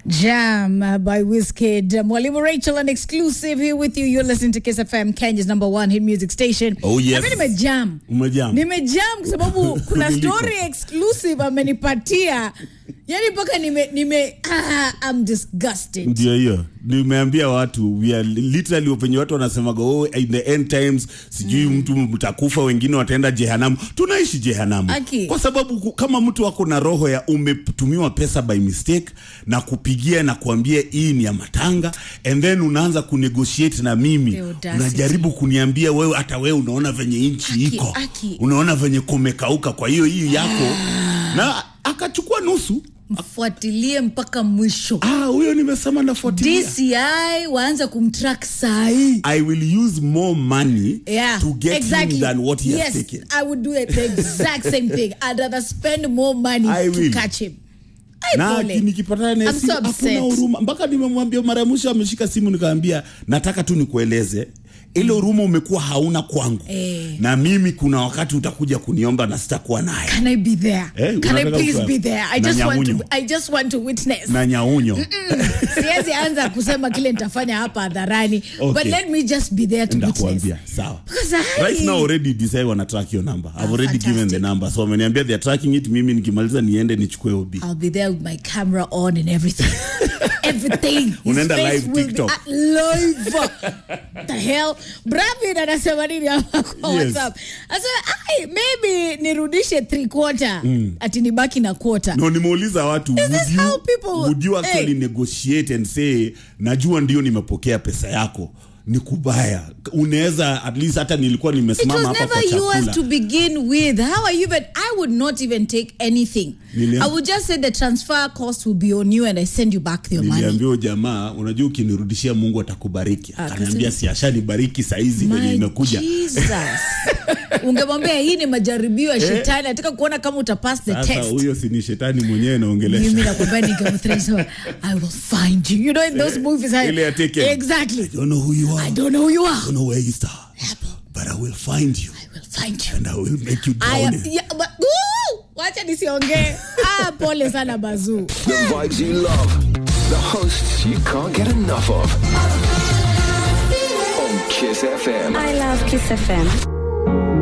Jam uh, by Wizkid. Mwalimu Rachel, an exclusive here with you. You're listening to Kiss FM, Kenya's number one hit music station. Oh, yes. Nami nimejam. Umejam. Nimejam kwa sababu kuna Niliko. story exclusive amenipatia. Yani mpaka nime, nime ah, I'm disgusted. ndio hiyo nimeambia watu we are literally venye watu wanasemaga oh, in the end times sijui mtu mtakufa wengine wataenda jehanamu tunaishi jehanamu Aki. kwa sababu ku- kama mtu wako na roho ya umetumiwa pesa by mistake na kupigia na kuambia hii ni ya matanga and then unaanza kunegotiate na mimi The audacity. unajaribu kuniambia wewe hata wewe unaona venye nchi Aki, iko aki. unaona venye kumekauka kwa hiyo hii yako na akachukua nusu Mfuatilie mpaka mwisho. ah huyo nimesema nafuatilia DCI waanze kumtrack sahi. I will use more money Yeah, to get exactly. him than what he yes, has taken. I would do it the exact same thing. I'd rather spend more money I to will. catch him. Ai, na pole. aki- nikipatana naye I'm si- so hakuna upset. huruma mpaka nimemwambia mara ya mwisho ameshika simu nikaambia nataka tu nikueleze ile huruma umekuwa hauna kwangu Eh. na mimi kuna wakati utakuja kuniomba na sitakuwa naye Can I be there? Eh, Can I unataka please kuwa- be there? I na just want to nyaunyo. I just want to witness. na nyaunyo Siwezi anza kusema kile nitafanya hapa hadharani. But Okay. let me just be there to witness. ndakuambia sawa Because I right now already decide wana track your number i've Ah, already given the fantastic. number so wameniambia they're tracking it mimi nikimaliza niende nichukue obi I'll be there with my camera on and everything. everything. His Unaenda face live will be TikTok. at live. the hell? Bravin anasema nini hapa kwa Yes. WhatsApp? Anasema, "Ai, maybe nirudishe three quarter. Ati nibaki na quarter. no nimeuliza watu Is would this you, how people- would you actually Hey. negotiate and say najua ndio nimepokea pesa yako ni kubaya unaweza at least hata nilikuwa It nimesimama was hapa kwa never yours chakula to begin with. How are you? But I would not even take anything. Niliam- I would just say the transfer cost will be on you and I send you back your money. niliambia huyo jamaa unajua ukinirudishia mungu atakubariki Ah, akaniambia kasi- si ashanibariki saizi venye My imekuja Jesus. Ungemwambia hii ni majaribio ya shetani. Nataka kuona kama utapass the sasa test. huyo si ni shetani mwenyewe mimi naongelesha nakwambia ni Game of Thrones, so I will find you. You know in those movies I, ile ya Taken. Exactly. I don't know who you are I don't know who you are. I don't know where you start but I will find you I will find you. and I will make you I drown am, yeah, but, Woo! Wacha nisiongee. Ah, pole sana bazuu. The vibes you love. The hosts you can't get enough of. On Kiss FM. I love Kiss FM.